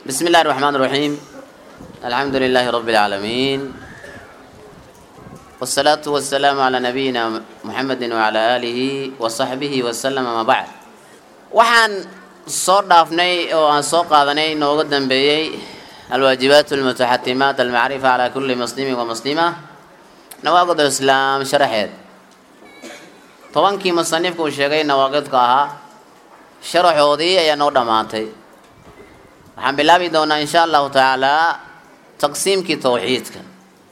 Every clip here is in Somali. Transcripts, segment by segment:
بسم الله الرحمن الرحيم الحمد لله رب العالمين والصلاة والسلام على نبينا محمد وعلى آله وصحبه وسلم ما بعد waxaan soo dhaafnay oo aan soo qaadanay nooga dambeeyey alwaajibaat almutaxatimaat almacrifa calaa kulli muslimin wa muslima nawaaqid alislaam sharaxeed tobankii musanifka uu sheegay nawaaqidka ahaa sharaxoodii ayaa noo dhammaatay waxaan bilaabi doonaa insha allahu tacaalaa taqsiimkii tawxiidka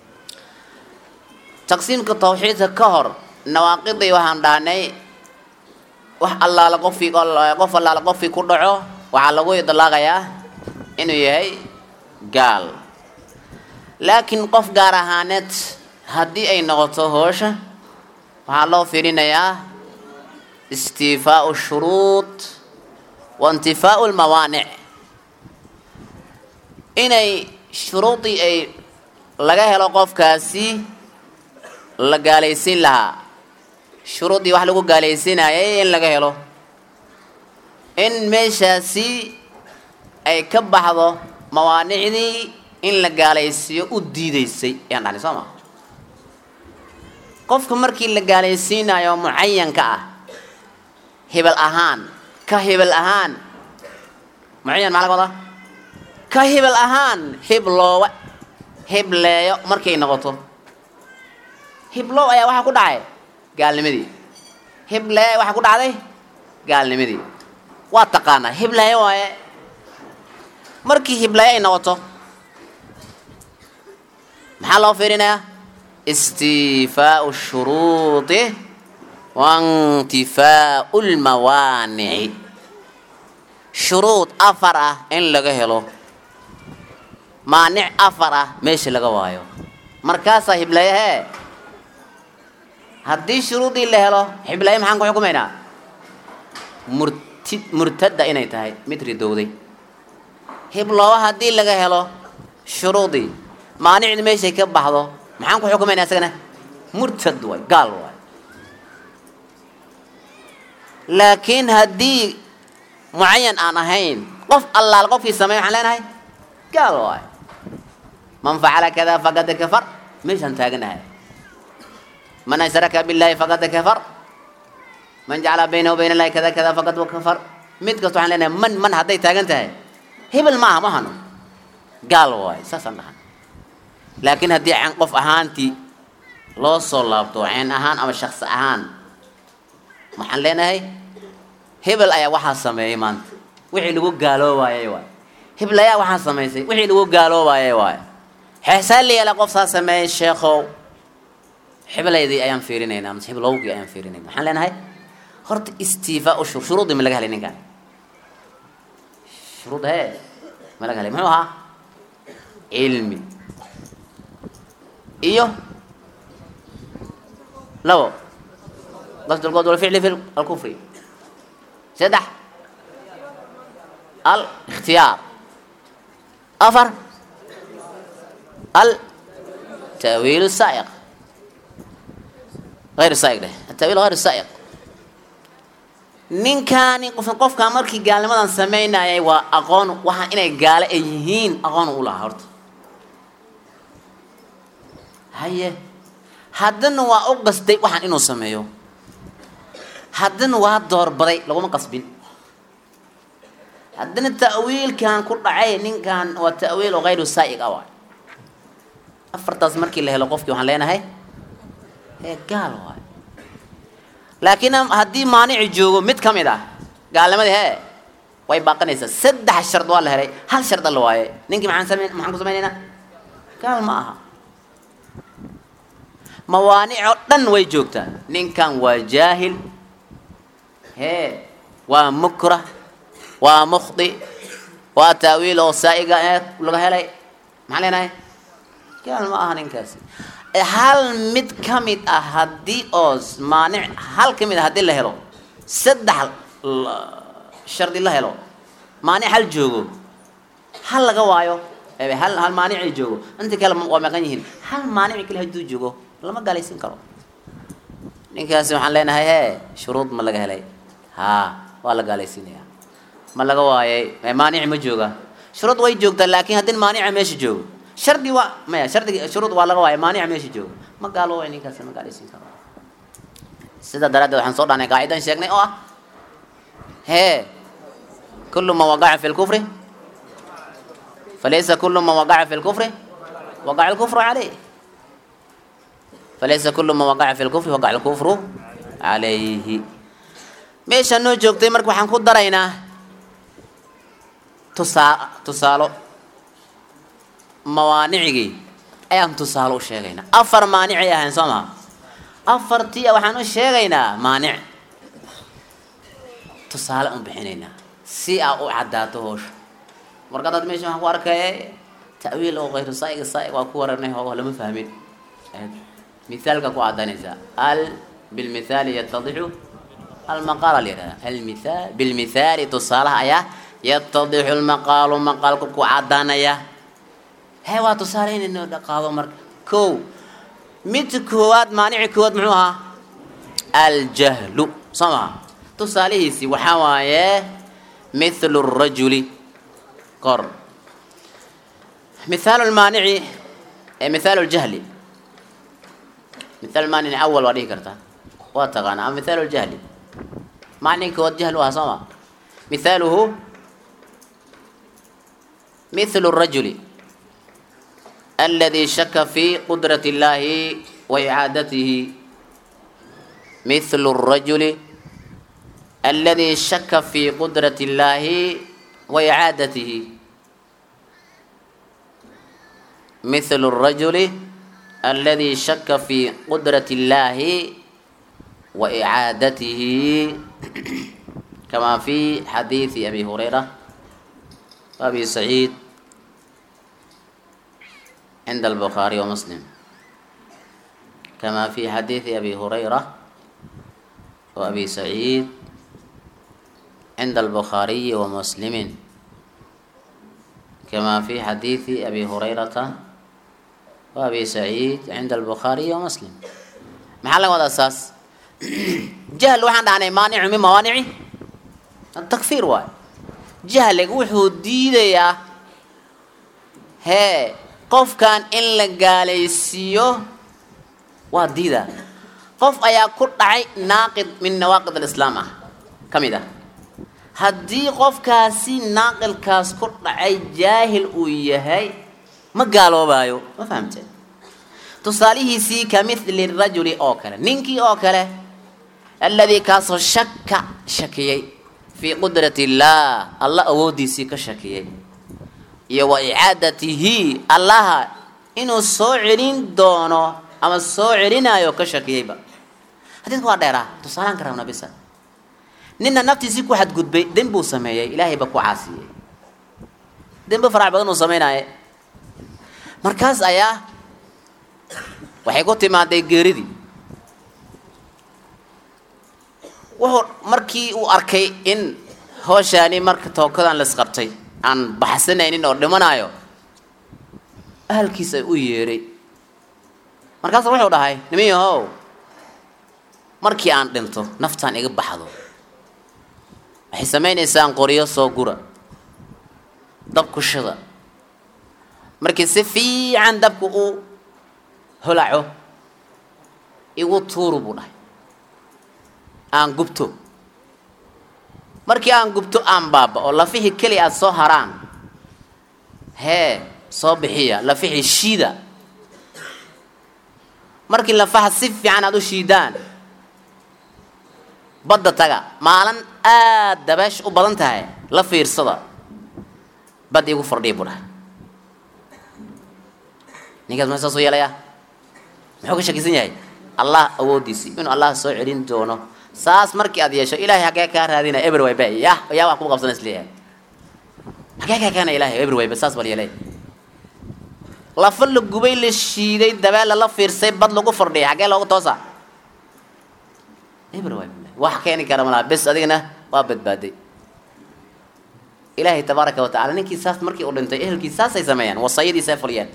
taqsiimka tawxiidka ka hor nawaaqidii waxaan dhahnay wax allaala qofkii qof allaala qofkii ku dhaco waxaa lagu idlaaqayaa inuu yahay gaal laakiin qof gaar ahaaneed haddii ay noqoto hoosha waxaa loo fiirinayaa istiifaau shuruud wa intifaau lmawaanic inay shuruudii ay laga helo qofkaasi la gaalaysiin lahaa shuruuddii wax lagu gaalaysiinayay in laga helo in meeshaasi ay ka baxdo mawaanicdii in la gaalaysiiyo u diideysay ayaan dhahnay soo maa qofka markii la gaalaysiinayo mucayanka ah hebel ahaan ka hebel ahaan mucayan maxaa laga wadaa ka hebel ahaan hibloowa hibleeyo markay noqoto hiblow ayaa waxaa ku dhacay gaalnimadii hibleey waxaa ku dhacday gaalnimadii waa taqaanaa hibleeye waaye markii hibleeye ay noqoto maxaa loo fiirinayaa istiifaau shuruudi waintifaau lmawaanici shuruud afar ah in laga helo maanic afar ah meesha laga waayo markaasaa hibleeyahee haddii shuruudii la helo xibleeye maxaan ku xukumaynaa murti murtadda inay tahay mid ridowday hiblooba haddii laga helo shuruudii maanicdi meeshay ka baxdo maxaan ku xukumaynaa isagana murtad waay gaal waay laakiin haddii mucayan aan ahayn qof allaal qofkii sameey waxaan leenahay gaal waay man facala kada faqad kafar meeshaan taaganahay man ashraka billahi faqad kafar man jacala baynahu bayna allahi kada kada faqad kafar mid kasta waxaan leenahay man man hadday taagan tahay hebel maaha ma hano gaal waay saasaan dhahan laakiin haddii can qof ahaantii loo soo laabto ceen ahaan ama shaksi ahaan waxaan leenahay hebel ayaa waxaa sameeyey maanta wixii lagu gaaloobaayay waay hebel ayaa waxaa samaysay wixii lagu gaaloobaayay waay xeesaan la yeela qof saa sameeyey sheekhow xiblaydii ayaan fiirinaynaa mase hiblowgii ayaan fiirinayna waxaan leenahay horta istiifaa shur shuruudii ma laga helay ninkan shuruud hee ma laga helay muxuu ahaa cilmi iyo labo qasd lqood walficli fi alkufri saddex al ikhtiyaar afar al ta'wiil saa'iq غير سائق ده التأويل غير سائق ninkaani qof qofkaa markii gaalnimadan samaynayay waa aqoon waxaa inay gaalo ay yihiin aqoon u lahaa horta haye haddana waa u qasday waxaan inuu sameeyo haddana waa doorbaday laguma qasbin haddana ta'wiilkan ku dhacay ninkan waa ta'wiil oo hayru saa'iq ah waay afartaas markii la helo qofkii waxaan leenahay ee gaal waay laakiin haddii maanici joogo mid ka mid ah gaalnimadii hee way baaqanaysaa saddex shard waa la helay hal sharda la waaye ninkii maxaan samayn maxaan ku samaynaynaa gaal ma aha mawaanic oo dhan way joogtaa ninkan waa jaahil hee waa mukrah waa mukhdi waa taawiil oo saa'iga ee laga helay maxaan leenahay gaal ma aha ninkaasi hal mid ka mid ah haddii oo maanic hal ka mid ah haddii la helo saddex shardi la helo maanic hal joogo hal laga waayo hal hal maanicay joogo inta kale waa maqan yihiin hal maanici kale hadduu joogo lama gaalaysiin karo ninkaasi waxaan leenahay hee shuruud ma laga helay haa waa la gaalaysiinaya ma laga waayay maanici ma jooga shuruud way joogtaa laakiin haddii maanica meesha joogo shardi waa maya shardiga shuruud waa laga waaya maanica meesha joogo ma gaaloobay ninkaasi ma gaalaysiin karo sidaa daraaddeed waxaan soo dhahnay qaacidan sheegnay oo ah hee kullu man waqaca fi lkufri falaysa kullu man waqaca fi lkufri waqaca alkufru calayh falaysa kullu man waqaca fi lkufri waqaca alkufru calayhi meeshaan noo joogtay marka waxaan ku daraynaa tusaa tusaalo mawaanicigii ayaan tusaalo u sheegaynaa afar maanicay ahayn soo maha afartii waxaan u sheegaynaa maanic tusaale un bixinaynaa si aa u caddaato hoosha marka dad meesha waxaan ku arkaya ta'wiil oo kayru saaiga saaiq waa ku waranay hoogo lama fahmin mithaalka ku caddaynaysaa al bilmithaali yatadixu almaqaala la yidhahda almithaal bilmithaali tusaalaha ayaa yatadixu lmaqaalu maqaalku ku caddaanaya hee waa tusaale inayno dhaqaado marka kow midka koowaad maanici koowaad muxuu ahaa aljahlu soo maha tusaalihiisii waxaa waaye mithlu rajuli kor mithaalu lmaanici ee mithaalu ljahli mithaal maanici awal waa dhihi kartaa waa taqaana ama mithaalu ljahli macniga koowaad jahlu ahaa soo ma mithaaluhu mithlu rajuli الذي شك في قدرة الله وإعادته مثل الرجل الذي شك في قدرة الله وإعادته مثل الرجل الذي شك في قدرة الله وإعادته كما في حديث أبي هريرة وأبي سعيد عند البخاري ومسلم كما في حديث أبي هريرة وأبي سعيد عند البخاري ومسلم كما في حديث أبي هريرة وأبي سعيد عند البخاري ومسلم محل هذا أساس جهل وحنا عن مانع من موانع التكفير واي جهل وحو ديديا هي qofkan in la gaalaysiiyo waa diida qof ayaa ku dhacay naaqid min nawaaqid alislaam ah ka mid ah haddii qofkaasi naaqilkaas ku dhacay jaahil uu yahay ma gaaloobaayo ma fahamteen tusaalihiisii ka mithli rajuli oo kale ninkii oo kale alladii kaasoo shaka shakiyey fii qudrati illaah alla awooddiisii ka shakiyey iyo wa icaadatihi allaha inuu soo celin doono ama soo celinaayo ka shakiyeyba xadiidka waa dheeraa tusaalaan ka rabna bisa ninna naftiisii ku xadgudbay dembi uu sameeyey ilaahayba ku caasiyey dembi farac badan uu sameynaaye markaas ayaa waxay ku timaaday geeridii wuxuu markii uu arkay in hooshaani marka tookadan laisqabtay aan baxsanaynin oo dhimanaayo ahalkiisa u yeedhay markaasa wuxuu dhahay niman yahow markii aan dhinto naftaan iga baxdo waxay samaynaysaan qoryo soo gura dab ku shida markii si fiican dabku uu holaco igu tuuru buu dhahay aan gubto markii aan gubto aan baaba oo lafihii keli aad soo haraan hee soo bixiya lafihii shiida markii lafaha si fiican aad u shiidaan badda taga maalin aad dabeesh u badan tahay la fiirsada bad igu fardhiya buu dhahay ninkaas ma saasuu yeelayaa muxuu ka shakisan yahay allah awooddiisii inuu allah soo celin doono saas markii aad yeesho ilaahay hagee kaa raadina eber wayba yah yaa wax kugu qabsana isleeyahay hagee kaa keena ilahay eber wayba saas bal yeelay lafa la gubay la shiiday dabeel lala fiirsay bad lagu fardhiyay hagee loogu toosa eber wayba wax keeni kara malaha bes adigana waa badbaaday ilaahay tabaaraka wa tacala ninkii saas markii uu dhintay ehelkii saasay sameeyaan wasayadiisa ay fuliyeen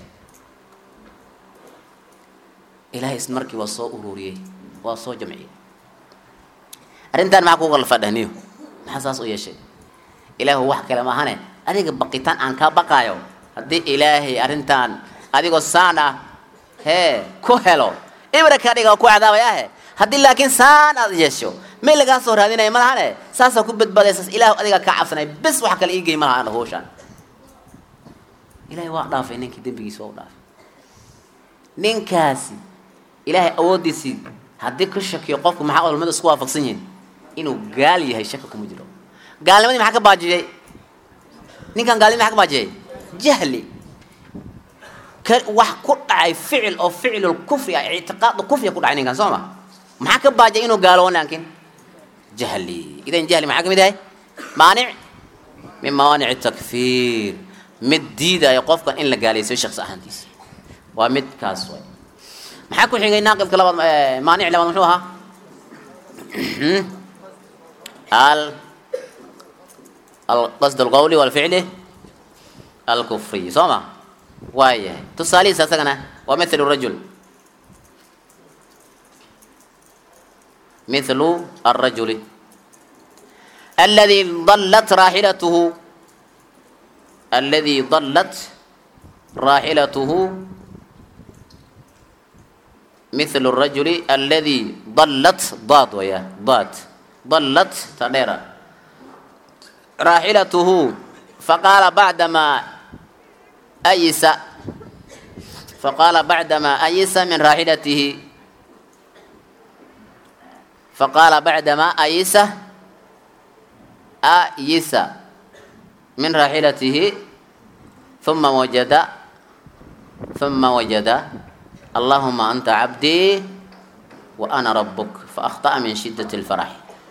ilaahay is markii waa soo ururiyey waa soo jamciyey arrintan maxaa kuga lafadhahniyo maxaa saas u yeeshay ilaahu wax kale maahane adiga baqitaan aan kaa baqaayo haddii ilaahay arrintan adigoo saan ah hee ku helo ibra ka dhiga oo ku cadaabayaahe haddii laakiin saan aad yeesho meel lagaa soo raadinaya malahane saasaa ku badbaadaysaas ilaahu adiga kaa cabsanay bes wax kale iigey malaha ana hawshaan ilahay waa dhaafay ninkii dembigiisa waa u dhaafay ninkaasi ilaahay awooddiisii haddii ka shakiyo qofku maxaa culamadu isku waafaqsan yihiin inuu gaal yahay shaki kuma jiro gaalnimadii maxaa ka baajiyey ninkan gaalnimadi maxaa ka baajiyey jahli ka wax ku dhacay ficil oo ficilul kufri ah ictiqaadu kufriga ku dhacay ninkan soo ma maxaa ka baajiyay inuu gaalowo laakiin jahli idan jahli maxaa ka mid yahay maanic min mawaanic takfiir mid diidaya qofkan in la gaalaysiyo shaksi ahaantiisa waa mid kaas way maxaa ku xigay naaqidka labaad maanic labaad muxuu ahaa al alqasd alqawli walficli alkufriy soo ma waayahay tusaalihiis asagana waa mithlu rajul mithlu الrajuli aladi ضلت raaxilatuhu aladi ضلت raaxilatuhu مثل الرجل الذي ضلت ضاد ويا ضاد ضلت تديرا راحلته فقال بعدما أيس فقال بعدما أيس من راحلته فقال بعدما أيس أيس من راحلته ثم وجد ثم وجد اللهم أنت عبدي وأنا ربك فأخطأ من شدة الفرح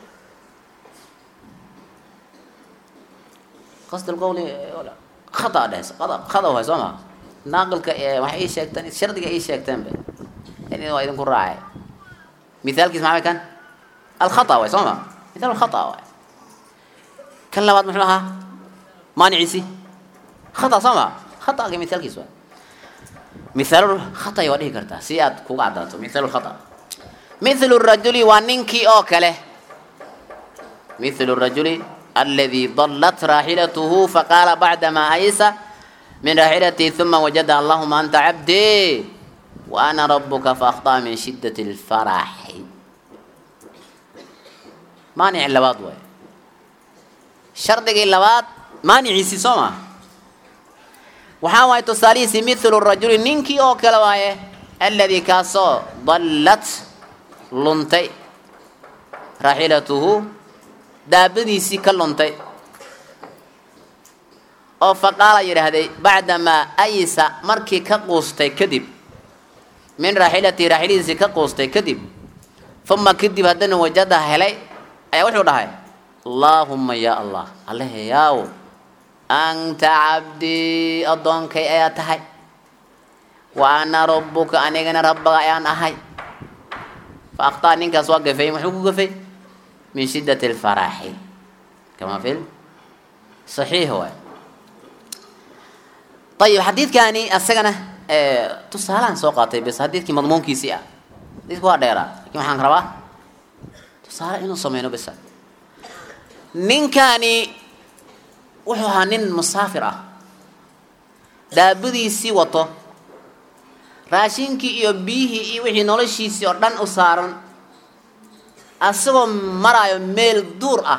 قصد القول ولا خطأ ده خطأ خطأ هو سما ناقل ك ما هي شيكتان الشرط أي شيكتان به يعني هو إذا كن راعي مثال كيس معي كان الخطأ هو سما مثال الخطأ هو كان لبعض محلها ما نعيسي خطأ سما خطأ كمثال كيس هو مثال الخطأ وديه كرتا سياد كوغا عداتو مثال الخطأ مثل الرجل وننكي أوكله مثل الرجل الذي ضلت راحلته فقال بعدما أيس من راحلته ثم وجد اللهم أنت عبدي وأنا ربك فأخطأ من شدة الفرح مانع اللباد وي شرطك اللباد مانع سيسوما waxaa waaye tusaalihiisi mithlu rajuli ninkii oo kale waaye alladii kaasoo dallat luntay raaxilatuhu daabadiisii ka luntay oo faqaala yidhaahday bacdamaa aysa markii ka quustay kadib min raaxilatihi raaxiladiisii ka quustay kadib uma kadib haddana wajada helay ayaa wuxuu dhahay allaahumma yaa allah allehe yaaw anta cabdii addoonkay ayaa tahay wa ana rabbuka anigana rabbaga ayaan ahay fa akhtaa ninkaas waa gafay muxuu ku gafay min shiddati alfaraxi kama fil saxiix waay ayib xadiidkani asagana tusaalahan soo qaatay bes xadiidkii madmuunkiisii ah xadiidku waa dheeraa lakin waxaan rabaa tusaale inuu sameyno besa ninkani wuxuu ahaa nin musaafir ah daabadiisii wato raashinkii iyo biyihii iyo wixii noloshiisii oo dhan u saaran asagoo maraayo meel duur ah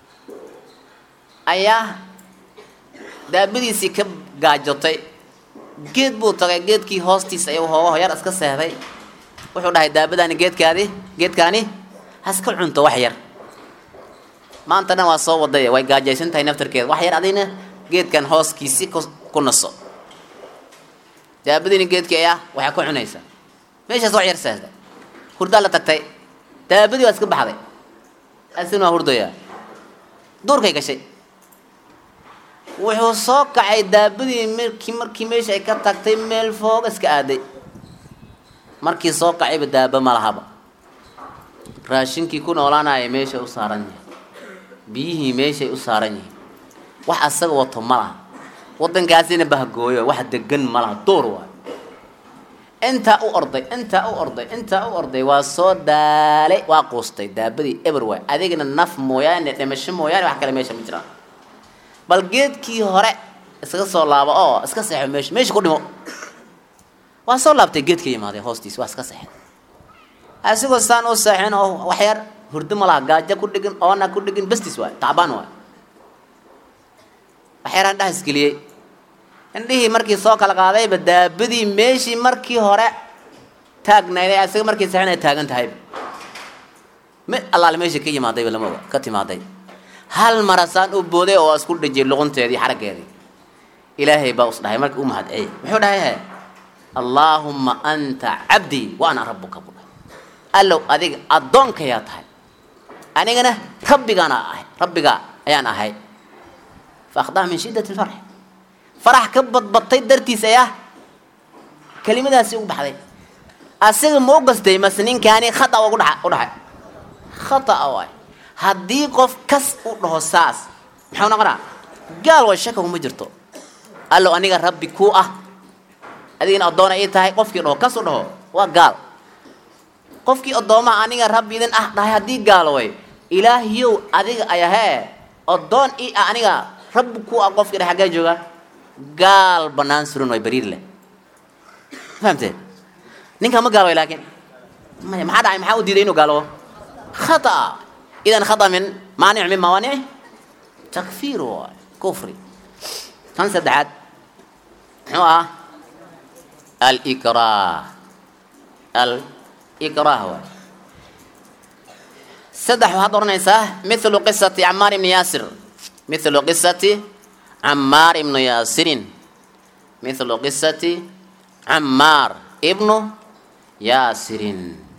ayaa daabadiisii ka gaajotay geed buu tagay geedkii hoostiisa ayuu hooga hoyar iska seehday wuxuu dhahay daabadaani geedkaadi geedkaani haska cunto wax yar maanta dhan waa soo waday way gaajaysan tahay naftarkeeda wax yar adina geedkan hooskiisi ku naso daabadiina geedkii ayaa waxaa ku cunaysa meeshaas wax yar seehday hurdaa la tagtay daabadii waa iska baxday asina waa hurdayaa duurkay gashay wuxuu soo kacay daabadii markii markii meesha ay ka tagtay meel fooga iska aaday markii soo kacayba daaba ma lahaba raashinkii ku noolaanaya meeshay u saaran yahay biyihii meeshay u saaran yihiin wax asaga wato ma laha waddankaasina bahgooyo wax degan ma laha duur waay intaa u orday intaa u orday intaa u orday waa soo daalay waa quustay daabadii eber waay adigana naf mooyaane dhimasho mooyaane wax kale meesha ma jiraan bal geedkii hore iskaga soo laabo oo iska seexo meesha meesha ku dhimo waa soo laabtay geedka yimaaday hoostiis waa iska seexday asigoo saan u seexin oo waxyar hurdo ma laha gaajo ku dhigin oona ku dhigin bestis waay tacbaan waay waxyaraan dhaha isgeliyey indhihii markii soo kala qaadayba daabadii meeshii markii hore taagnayday asiga markii seexin ay taagan tahayba mi allaale meeshii ka yimaadayba lama oga ka timaaday hal marasaan u booday oo isku dhejiyay luqunteedii xaraggeedii ilaahay baa us dhahay markii u mahadciyey muxuu dhahay he allaahumma anta cabdii wa ana rabbuka buu dhahay allow adiga addoonkayaa tahay anigana rabbigaana ahay rabbiga ayaan ahay fa akhdaa min shiddati lfarx farax ka badbatay dartiis ayaa kelimadaasi ugu baxday asiga ma u gastay mase ninkaani khata ugu dha u dhaxay khata waay haddii qof kas u dhaho saas maxuu noqonaa gaal way shaka kuma jirto allow aniga rabbi kuu ah adigana addoona ii tahay qofkii dhaho kas u dhaho waa gaal qofkii addoomaha aniga rabbi idin ah dhahay haddii gaal way ilaahiyow adiga ayahee addoon ii ah aniga rabbi kuu ah qofkii dhahay xaggee jooga gaal banaan suran way bariir leh fahamtee ninkaa ma gaal way laakiin maya maxaa dhacay maxaa u diiday inuu gaalobo khata idan khata min maanic min mawaanici takfiir waay kufri kan saddexaad muxuu ah alikrah alikrah waay saddex waxaad oranaysaa mithlu qisati camaar ibni yaasir mithlu qisati camaar ibnu yaasirin mithlu qisati camaar ibnu yaasirin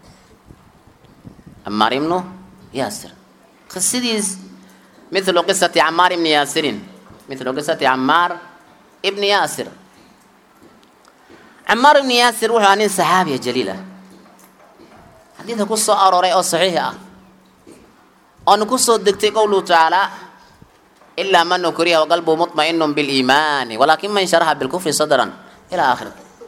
camaar ibnu yaasir qisadiis mithlu qisati camaar ibni yaasirin mithlu qisati camaar ibni yaasir camaar ibni yaasir wuxuu ahaa nin saxaabiya jaliil ah xadiidka ku soo arooray oo saxiix ah oona kusoo degtay qowluhu tacaala ilaa man ukriha waqalbuhu muطma'inu biliimaani walaakin man sharaha bilkufri sadran ilaa aakhiri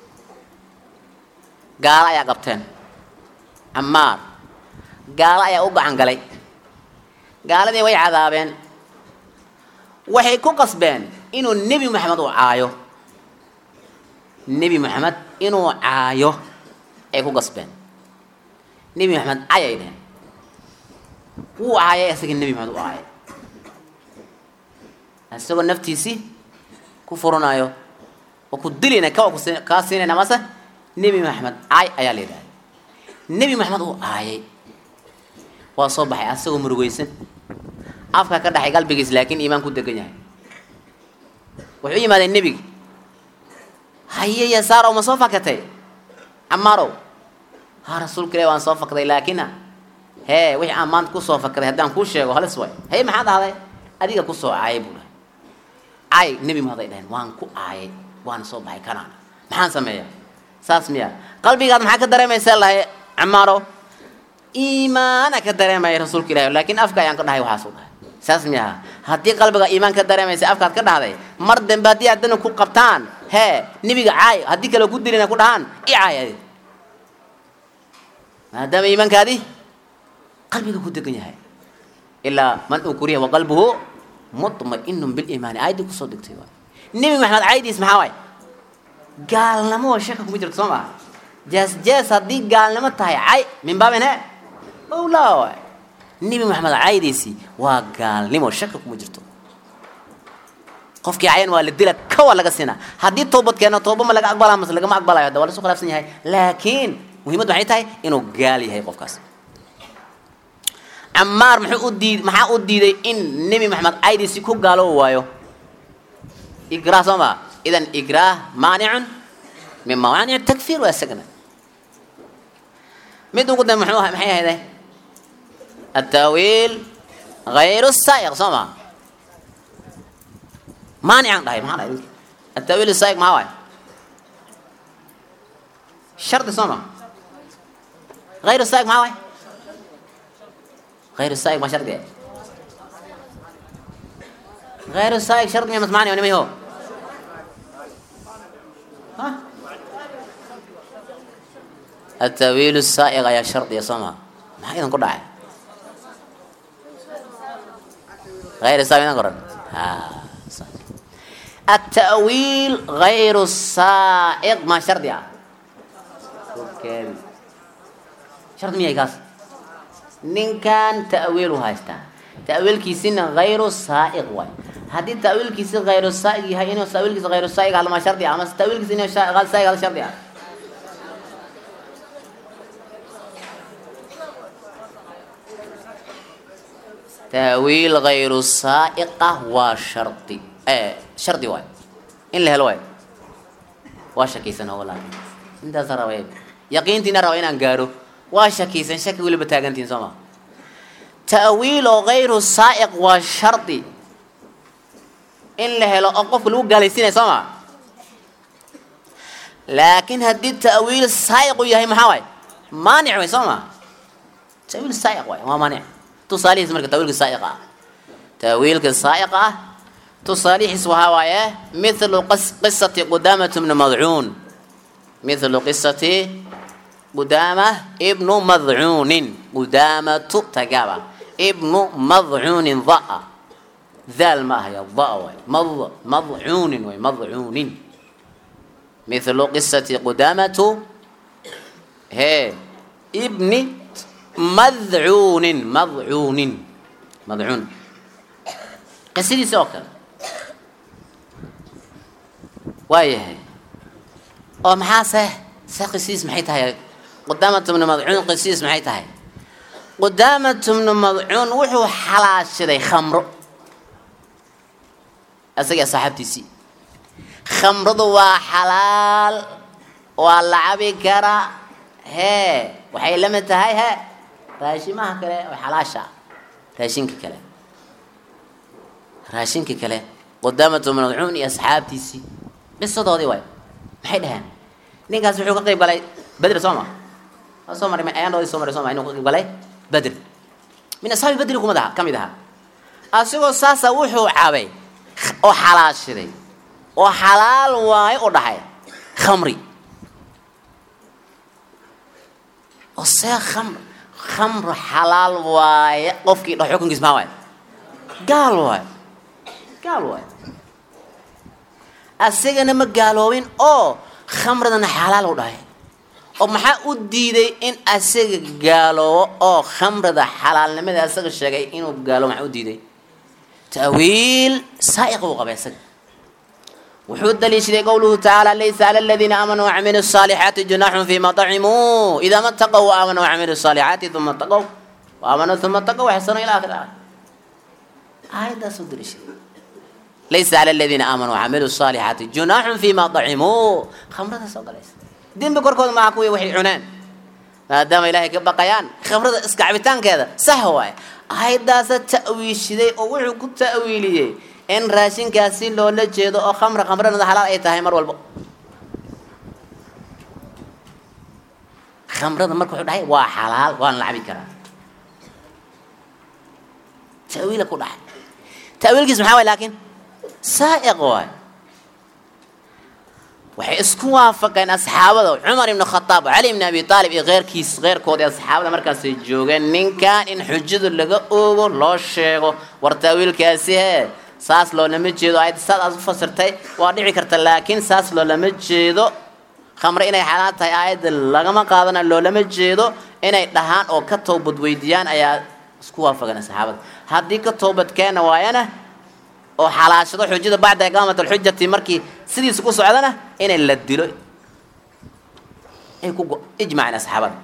gaalo ayaa qabteen camaar gaalo ayaa u gacan galay gaaladii way cadaabeen waxay ku qasbeen inuu nebi moxamed uu caayo nebi moxamed inuu caayo ay ku qasbeen nebi moxamed cayay dheheen wuu caayay isaga nebi moxamed u caayay isagoo naftiisii ku furanayo oo ku dilayna kawa kus- kaa siinayna mase nebi maxamed caay ayaa la yidhahda nebi maxamed uu caayay waa soo baxay asagoo murugeysan afka ka dhaxay qalbigiis laakiin iimaan ku degan yahay wuxuu yimaadeen nebigi haye yasaarow ma soo fakatay camaarow ha rasuulka ilahi waan soo fakday laakina hee wixii aan maanta kusoo fakday haddaan kuu sheego halis way haye maxaa dhahday adiga kusoo caayay buu dhahay caay nebi maxamed ay dhaheen waan ku caayay waana soo baxay kanaan maxaan sameeyaa saas miya qalbigaad maxaa ka dareemaysaa lahay camaaro iimaana ka dareemaya rasuulka ilahi laakiin afka ayaan ka dhahay waxaas u dhahay saas miyaha haddii qalbiga iimaan ka dareemaysa afkaad ka dhahday mar dambe haddii haddana ku qabtaan hee nebiga caay haddii kale ku dilina ku dhahaan i caay adi maadaama iimaankaadi qalbiga ku degan yahay ilaa man ukriya waqalbuhu mutma'inun biliimaani aayaddii kusoo degtay waay nebi maxamed caydiis maxaa waay gaalnimo waa shaka kuma jirto soo maa jees jees haddii gaalnimo tahay cay min baabin he owlaa waay nebi maxamed caydiisii waa gaalnimo shaka kuma jirto qofkii cayan waa la dila kawa laga sina haddii toobad keeno tooba ma laga aqbalaa mase lagama aqbalayo hadda waa lasu khilaafsan yahay laakiin muhiimaddu waxay tahay inuu gaal yahay qofkaas camaar muxuu u diid maxaa u diiday in nebi maxamed caydiisii ku gaaloobi waayo igraah soo maa idan igraah maanicun min mawaanic takfiir waa isagana mid ugu dambe muxuu maxay ahayday التأويل غير السائغ سما مانع dhahay maxaa dhahay التأويل السائغ maxaa waay شرط سما غير السائغ maxaa waay غير السائغ ما شرط غير السائغ شرط ما معنى ولا ما هو ها التأويل السائغ يا شرط يا سما maxaa idan ku dhacay غير السائغ idan qoran ha التأويل غير السائق ما شرط يا شرط مية كاس نين كان تأويل هايستا تأويل كيسين غير السائق واي هذه تأويل كيسين غير السائق هاي إنه تأويل كيسين غير السائق على ما شرط يا أما تأويل كيسين غير السائق على شرط يا تأويل غير السائقة وشرطي ايه شرطي واي إن له الواي واشكيسن هو لكن انت ترى وين يقينتي نرى وين انقارو واشكيسن شك ولا بتاغنتين سما تأويل غير السائق وشرطي إن له لو أقف لو جالسين سما لكن هدي التأويل السائق يهي محاوي مانع وي سما تأويل السائق واي ما مانع تصاليح مركز تأويل السائقة تأويل السائقة تصاليح اسمها وايه مثل قص قصة قدامة بن مضعون مثل قصة قدامة ابن مضعون قدامة تقابة ابن مضعون ضاء ذال ما هي الضاء مض مضعون وي مضعون مثل قصة قدامة هي ابن مذعون مضعون مضعون قصدي سوكر waayahay oo maxaa se se qisiis maxay tahay qudaamat bnu madcuun qisiis maxay tahay qudaamat bnu madcuun wuxuu xalaashaday khamro isaga saaxaabtiisii khamradu waa xalaal waa la cabi karaa hee waxay la mid tahay he raashimaha kale oo xalaasha raashinka kale raashinka kale qudaamat bnu madcuun iyo asxaabtiisii qisadoodii waay maxay dhaheen ninkaas wuxuu ka qayb galay bedr soo ma waa soo maray ayaandoodii soo maray soo ma inuu ka qayb galay bedr min asxaabi bedri kumad aha ka mid ahaa asigoo saasa wuxuu cabay oo xalaashiday oo xalaal waayo u dhahay khamri oo see khamr khamru xalaal waaye qofkii dhaho xukunkiis maxaa waaye gaal waaye gaal waaye asagana ma gaaloobin oo khamradana xalaal u dhahay oo maxaa u diiday in asaga gaaloobo oo khamrada xalaalnimada asaga sheegay inuu gaaloobo maxaa u diiday ta'wiil saa'iq uu qabay asaga wuxuu daliishaday qowluhu tacaala laysa cala aladiina aamanuu wacamiluu الصaalixaati junaaxun fima طacimuu idaa ma taqow waaaamanuu wacamiluu الصaalixaati uma taqow waaaamanuu uma taqow waxsano ila akhir aayaddaasuu daliishaday laysa cala aladiina aamanuu wacamiluu الصaalixaati junaaxun fima طacimuu khamrada soo galaysa dembi korkooda maha kuwii waxay cuneen maadaama ilaahay ka baqayaan khamrada iska cabitaankeeda sax waaye aayaddaasa ta'wiishiday oo wuxuu ku ta'wiiliyey in raashinkaasi loola jeedo oo khamra khamranada xalaal ay tahay mar walbo khamrada marka wuxuu dhahay waa xalaal waan la cabi karaa ta'wiila ku dhahay ta'wiilkiis maxaa waay laakiin saa'iq waay waxay isku waafaqeen asxaabada cumar ibnu khataab cali ibni abi aalib iyo keyrkiis keyrkoodii asxaabada markaasay joogeen ninkan in xujada laga oogo loo sheego war ta'wiilkaasi hee saas loolama jeedo ayad saad aad u fasirtay waa dhici karta laakiin saas loolama jeedo khamre inay xalaal tahay aayadda lagama qaadana loolama jeedo inay dhahaan oo ka toobad weydiiyaan ayaa isku waafaqeen asxaabada haddii ka toobadkeena waayana oo xalaashado xujada bacda iqaamat alxujati markii sidiisa ku socdana inay la dilo ay ku ijmaceen asxaabada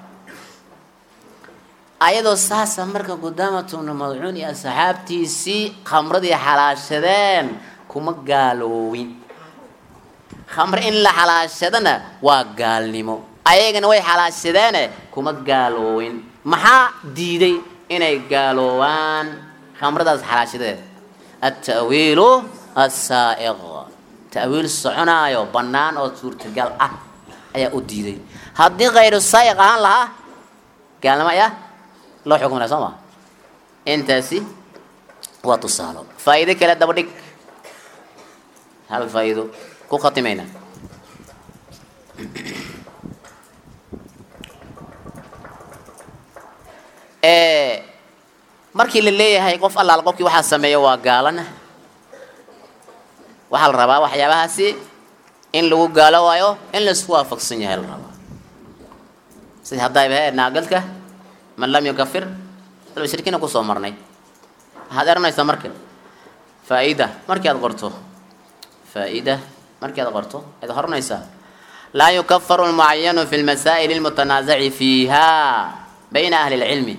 ayadoo saasa marka qudaamatuna madcuun iyo asxaabtiisii khamradii xalaashadeen kuma gaaloowin khamre in la xalaashadana waa gaalnimo ayagana way xalaashadeene kuma gaaloowin maxaa diiday inay gaaloobaan khamradaas xalaashadeed التأويل السائغ تأويل soconaayo banaan oo suurtagal ah ayaa u diiday haddii kayru saa'iq ahaan lahaa gaalnimo ayaa loo xukmi laha soo ma intaasi waa tusaalo faa'iido kale daba dhig hal faa'iido ku khatimayna markii la leeyahay qof allaal qofkii waxaa sameeya waa gaalana waxaa la rabaa waxyaabahaasi in lagu gaalo waayo in laisku waafaqsan yahay la rabaa sida haddayba he naagalka man lam yukafir almushrikiina kusoo marnay waxaad eranaysaa marka faa-ida markii aad qorto faa-ida markii aad qorto ayaad horanaysaa laa yukafaru lmucayanu fi lmasaa'il almutanaasaci fiiha bayna ahli lcilmi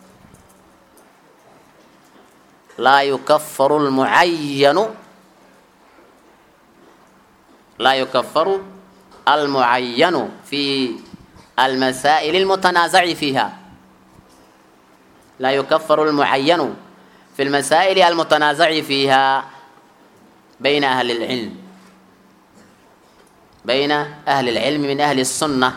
laa yukafaru lmucayanu laa yukafaru almucayanu fi almasaa'il almutanaasaci fiiha laa yukafaru almucayanu fi lmasaa'il almutanaasaci fiiha bayna ahli lcilm bayna ahli lcilmi min ahli الsunة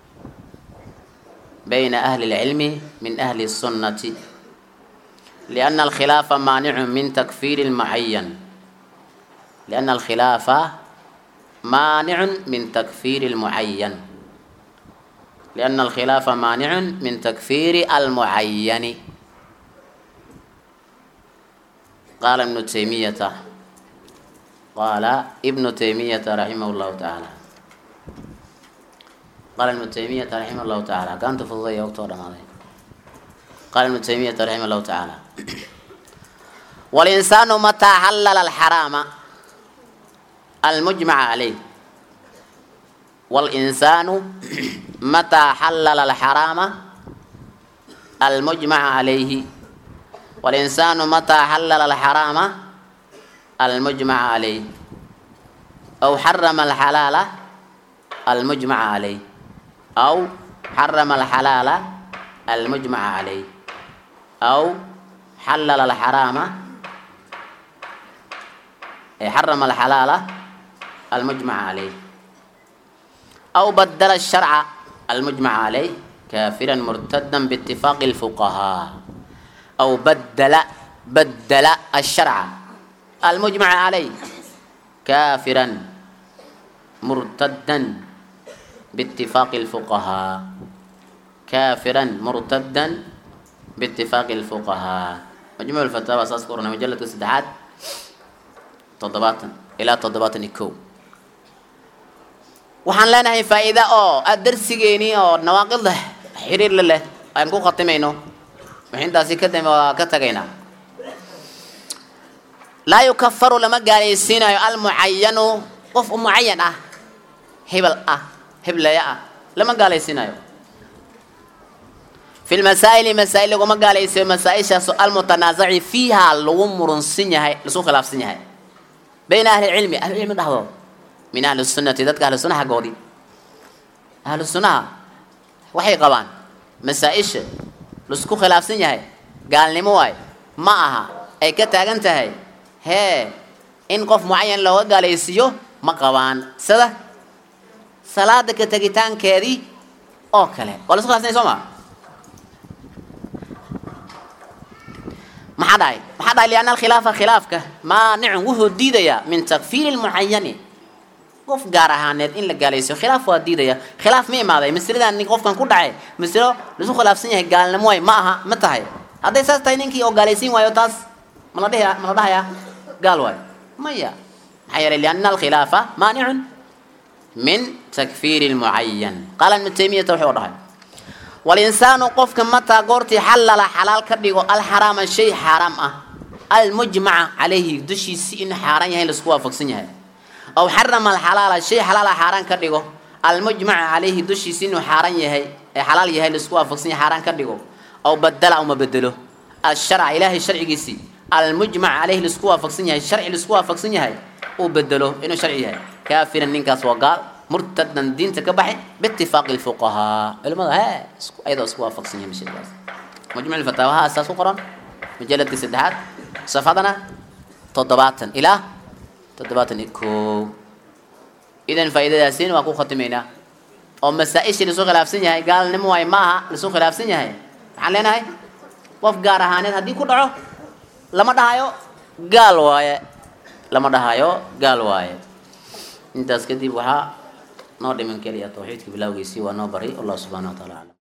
bayna ahli اlcilmi min ahli الsunnati لأن الخلاف مانع من تكفير المعين لأن الخلاف مانع من تكفير المعين لأن الخلاف مانع من تكفير المعين قال ابن تيمية قال ابن تيمية رحمه الله تعالى قال ابن تيمية رحمه الله تعالى كانت فضية وقتها رمضان قال ابن تيمية رحمه الله تعالى والإنسان متى حلل الحرام المجمع عليه والإنسان متى حلل الحرام المجمع عليه والإنسان متى حلل الحرام المجمع عليه أو حرم الحلال المجمع عليه أو حرم الحلال المجمع عليه أو حلل الحرام حرم الحلال المجمع عليه أو بدل الشرع المجمع عليه كافرا مرتدا باتفاق الفقهاء أو بدل بدل الشرع المجمع عليه كافرا مرتدا باتفاق الفقهاء كافرا مرتدا باتفاق الفقهاء مجموع الفتاوى أساس قرن مجلة السدحات تضباط إلى تضباط الكو waxaan leenahay faa'iida oo aada darsigeeni oo nawaaqid leh xiriir la leh aan ku khatimayno wixintaasi ka dambe waa ka tagaynaa laa yukafaru lama gaalaysiinayo almucayanu qof mucayan ah hebel ah hebleya ah lama gaalaysiinayo fi lmasaa'ili masaa'il laguma gaalaysiyo masaa-ishaasoo almutanaasaci fiiha lagu murunsan yahay lasu khilaafsan yahay bayna ahli cilmi ahlicilmi dhexdooda min ahli sunnati dadka ahlu sunnaha goodii ahlu sunnaha waxay qabaan masaa-isha laisku khilaafsan yahay gaalnimo waay ma aha ay ka taagan tahay hee in qof mucayan looga gaalaysiiyo ma qabaan sida salaada ka tegitaankeedii oo kale waa laisku khilaafsan yahay soo maa maxaa dhahay maxaa dhahay lianna alkhilaafa khilaafka maanicun wuxuu diidayaa min takfiiri lmucayani qof gaar ahaaneed in la gaalaysiyo khilaaf waa diidaya khilaaf ma imaaday masaladan nin qofkan ku dhacay masalo lasu khilaafsan yahay gaalnimo way ma aha ma tahay hadday saas tahay ninkii oo gaalaysiin waayo taas ma la dhihi ma la dhahayaa gaal waayo maya maxaa yeelay lianna alkhilaafa maanicun min takfiiri lmucayan qaala ibnu taymiyata wuxuu dhahay walinsaanu qofka mataa goortii xallala xalaal ka dhigo alxaraama shay xaaraam ah almujmaca calayhi dushiisi inuu xaaraan yahay laisku waafaqsan yahay aw xarama alxalaala shay xalaala xaaraan ka dhigo almujmaca calayhi dushiisi inuu xaaraan yahay ee xalaal yahay laisku waafaqsan yahay xaaraan ka dhigo aw badala uma bedelo alsharca ilaahay sharcigiisii almujmac calayhi laisku waafaqsan yahay sharci laisku waafaqsan yahay uu bedelo inuu sharci yahay kaafiran ninkaas waa gaal murtadan diinta ka baxay biitifaaqi lfuqahaa culimada he ayadoo isku waafaqsan yahay mashadaas majmuc lfataawaha asaas ku qoran mujaladkii saddexaad safadana toddobaatan ilaa toddobaatan iyo kow idan faa'iidadaasiin waa ku khatimaynaa oo masaa-ishii lasu khilaafsan yahay gaalnimo waay ma aha lasu khilaafsan yahay maxaan leenahay qof gaar ahaaneed haddii ku dhaco lama dhahayo gaal waaye lama dhahayo gaal waaye intaas kadib waxaa noo dhiman keliya tawxiidka bilawgiisii waa noo bari allah subxana wa taala aclam